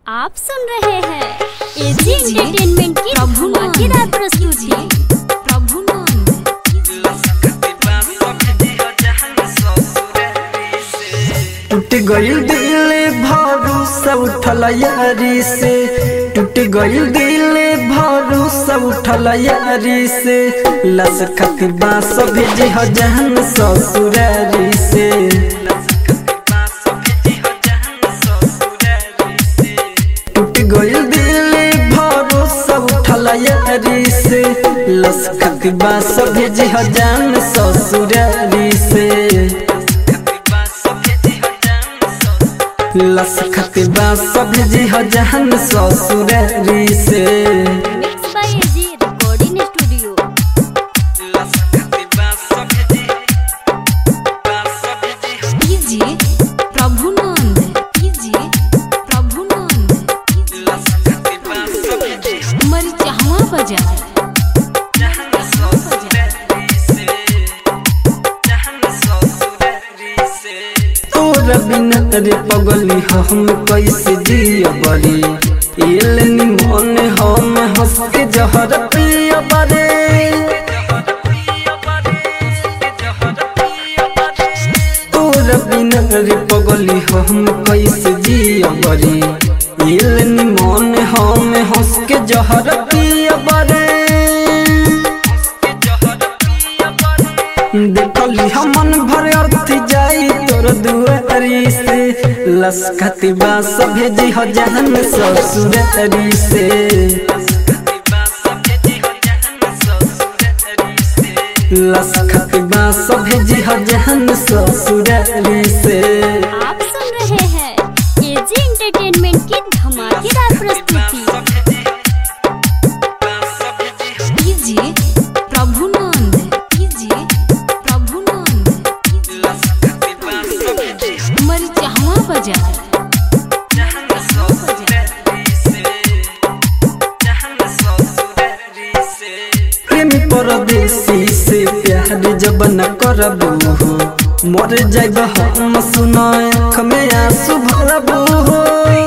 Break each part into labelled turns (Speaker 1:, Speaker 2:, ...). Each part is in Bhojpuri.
Speaker 1: आप सुन रहे हैं एजी एंटरटेनमेंट की धमाकेदार प्रस्तुति
Speaker 2: टूट गईल दिल भरोसा उठल यारी से टूट गईल दिल भरोसा उठल यारी से लस खती बास भेजी ह जहन ससुरारी से टूट गईल दिल भरोसा उठल यारी से लस खती बास भेजी ह जहन ससुरारी से लस खतबा सब जी ह जहन ससुरारी से
Speaker 1: mix by AG recording studio
Speaker 3: कीजिए प्रभुनंद कीजिए प्रभुनंद मरिचहवा बाजार
Speaker 2: तोरा बिना रे पगली हम कैसे जिया बरी एल निमन हम हंस के जहर पिया बरे तोरा बिना रे पगली हम कैसे जिया बरी एल निमन हम हंस के जहर पिया बरे देखली हमन भर अर्थ जाई तोर दुआरी से लसखती बास भेजी हो जहन ससुरारी से लसखती बास भेजी हो जहन ससुरारी से
Speaker 1: आप सुन रहे हैं एजी एंटरटेनमेंट की धमाकेदार प्रस्तुति
Speaker 3: कीजिए प्रभुनंद कीजिए प्रभुनंद मरिचहवा बाजार
Speaker 2: प्रेमी परदेसी से प्यार जब न करबू हो मर जाइब हम सुनाए आँख में आंसू भरबू हो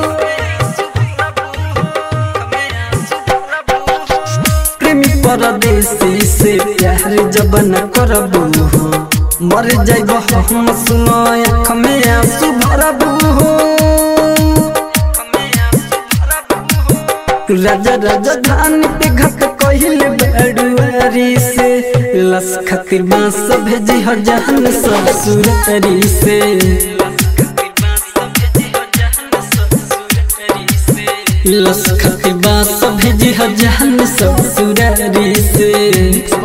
Speaker 2: प्रेमी परदेसी से प्यार जब न करबू हो मर जाइब हम सुनाए आँख में आंसू भरबू हो राजा राजधानी पे घट कहिल बड़ुआरी से लस खतिर बांस भेजी हो जहन ससुरारी से लस खतिर बांस भेजी हो जहन ससुरारी से